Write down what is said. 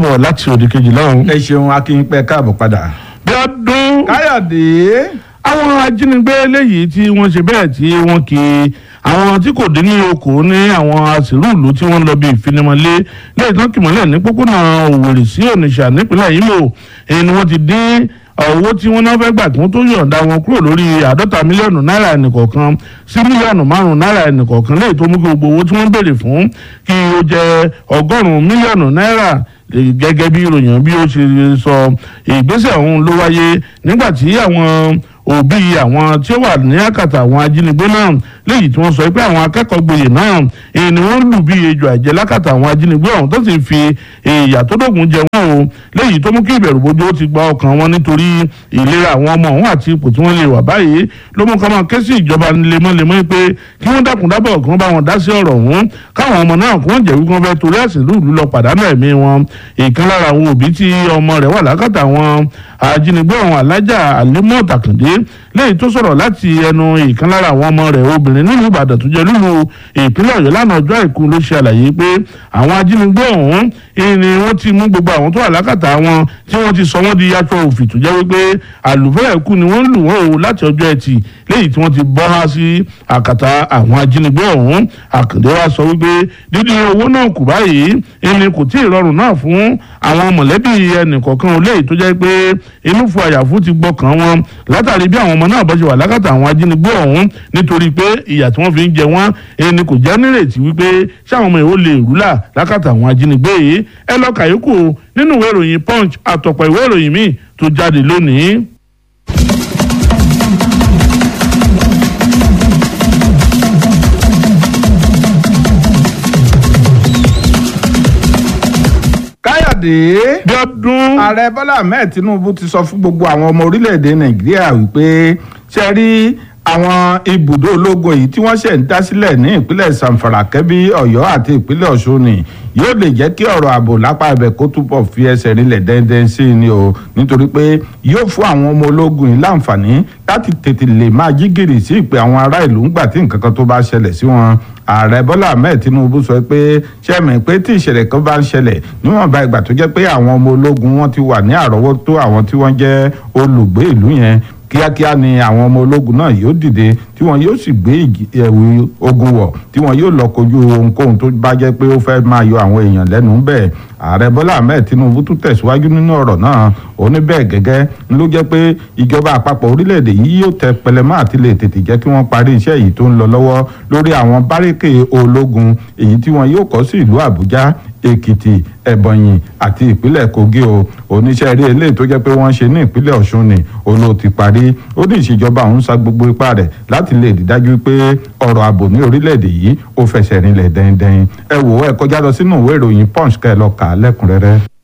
bọ̀ láti òde kejì lọ́hùn. ẹ ṣeun akínpẹ káàbọ̀ padà. bí ọdún káyọ̀dé. àwọn ajínigbé léyìí tí wọ́n ṣe bẹ́ẹ̀ tí wọ́n kì í àwọn tí kò dín ní okòó ní àwọn àṣírùlù tí wọ́n lọ bí ìfinimọ̀lé lẹ́yìn tán kìmọ̀lẹ̀ ní pópónà òwòrì sí onitsha nípínlẹ̀ Imo èyí ni wọ́n ti dín owó tí wọ́n náà fẹ́ gbà kí wọ́n tó yọ̀ǹda wọn kúrò lórí àádọ́ta mílíọ̀nù náírà ẹnìkọ̀ọ̀kan sí mílíọ̀nù márùn-ún náírà ẹnìkọ̀ọ̀kan lẹ́yìn tó mú kí gbogbo owó tí wọ́n béèrè fún kí ó jẹ́ ọgọ́rùn-ún mílíọ̀nù náírà gẹ́gẹ́ bí ìròyìn bí ó ṣe sọ ìgbésẹ̀ ọ̀hún ló wáyé nígbà tí àwọn òbí àwọn tí ó wà ní àkàtà àwọn ajínigbé náà léyìí tí wọ́n sọ pé àwọn akẹ́kọ̀ọ́ gboyè náà èyí ni wọ́n lù bí ejò àjẹ́ lákàtà àwọn ajínigbé ọ̀hún tó sì fi ìyà tó dógùn jẹ wọ́n o léyìí tó mú kí ìbẹ̀rù bojo ó ti gba ọkàn wọn nítorí ìlera àwọn ọmọ ọ̀hún àti ipò tí wọ́n lè wà báyìí ló mú ká máa ké sí ìjọba lemọ́lemọ́ pé kí wọ́n dákun dábọ̀ kí wọ́n bá wọn dá sí ọ̀rọ̀ ọ̀hún káwọn ọmọ náà kí wọ́n jẹ́ wípé wọ́n fẹ́ torí ẹ̀sìn lùlù lọ pàdánù ẹ̀mí wọn ìkan lára àwọn òbí tí ọmọ rẹ̀ wà lákàtà àwọn ajínigbé ọ̀hún alájà àlímọ́ tàkàndé lẹ́yìn tó sọ̀rọ̀ láti ẹnu ìkan lára àwọn ọmọ rẹ̀ obìnrin nílùú ìbàdàn tó jẹ́ lúlu ìpínlẹ̀ ọ̀yọ́ lánàá ọjọ́ àìkú ló ṣe àlàyé pé àwọn ajínigbé ọ̀hún ni wọ́n ti mú gbogbo àwọn tó wà lákàtà wọn tí wọ́n ti sọ wọ́n di aṣọ òfì tó jẹ́ wípé àlùfẹ́ẹ̀ kú ni wọ́n lù wọ́n o láti ọjọ́ ẹtì lẹ́yìn tí wọ́n ti bọ́ há sí àkàtà àwọn ajínigbé ọ̀hún àkàndé wa sọ wípé dídí owó náà kù báyìí ẹni kò tí ì rọrùn náà fún àwọn mọ̀lẹ́bí ẹnìkọ̀ọ̀kan olóyè tó jẹ́ pé inú fún àyàfú ti gbọ́kàn wọn látàrí bí àwọn ọmọ náà bọ́ ṣe wà lákàtà àwọn ajínigbé ọ̀hún nítorí pé ìyà tí wọ́n fi ń jẹ wọ́n ẹni kò já nírètí wípé ṣáwọn ọmọ ìwò lè rúlà lákàtà àwọn ajínigbé yìí ẹ lọ kàyókù nínú ìwé ìròyìn punch àtọ̀pọ̀ ìwé ìròyìn míì tó jáde lónìí. káyọ̀dé. bí ọdún. ààrẹ bọ́lá ahmed tinubu ti sọ fún gbogbo àwọn ọmọ orílẹ̀-èdè nàìjíríà wípé ṣe rí àwọn ibùdó ológun èyí tí wọ́n ṣẹ̀ ń dá sílẹ̀ ní ìpínlẹ̀ sanfara kẹ́bí ọ̀yọ́ àti ìpínlẹ̀ ọ̀ṣun ni yóò lè jẹ́ kí ọ̀rọ̀ ààbò lápá ibẹ̀ kó túbọ̀ fi ẹsẹ̀ rinlẹ̀ dẹ́ndẹ́n sí i ni o nítorí pé yóò fún àwọn ọmọ ológun yìí láǹfààní láti tètè lè máa jí gìrì sí ìpè àwọn ará ìlú ńgbà tí nǹkan kan tó bá ṣẹlẹ̀ sí wọn ààrẹ bọ́lá ahmed tinubu sọ pé sẹ́mi pé tí ìṣẹ̀lẹ̀ kan bá ń ṣẹlẹ̀ níwọ̀nba ìgbà tó jẹ́ pé àwọn ọmọ ológun wọn ti wà ní àrọ́wọ́tó àwọn tí wọ́n jẹ́ olùgbé ìlú yẹn kíákíá ni àwọn ọmọ ológun náà yóò dìde tí wọn yóò sì gbé ẹ̀wù ogun wọ̀ tí wọn yóò lọ kojú ohunkóhun tó bá jẹ́ pé ó fẹ́ máa yọ àwọn èèyàn lẹ́nu bẹ́ẹ̀ ààrẹ bọ́lá ahmed tinubu tún tẹ̀síwájú nínú ọ̀rọ̀ náà ó ní bẹ́ẹ̀ gẹ́gẹ́ ló jẹ́ pé ìjọba àpapọ̀ orílẹ̀-èdè yìí yóò tẹ pẹlẹmọ́ àti lè tètè jẹ́ kí wọ́n parí iṣẹ́ yìí tó ń lọ lọ́wọ́ lórí àwọn bárékè ológun èyí tí wọn yóò kọ́ sí ìlú àbújá èkìtì ẹ̀bọ̀nyì àti ìpínlẹ̀ kogi o oníṣẹ́ eré eléyìí tó jẹ́ pé wọ́n ṣe ní ìpínlẹ̀ ọ̀ṣun ni olóò ti parí ó ní ìṣèjọba òun sa gbogbo ipá rẹ̀ láti lè rí dájú pé ọ̀rọ̀ ààbò ní orílẹ̀-èdè yìí ó fẹsẹ̀ rinlẹ̀ dẹ́ndẹ́n ẹ wò ẹ kọjá lọ sínú ìwé ìròyìn punch kẹ́ ẹ lọ kà á lẹ́kùnrẹ́rẹ́.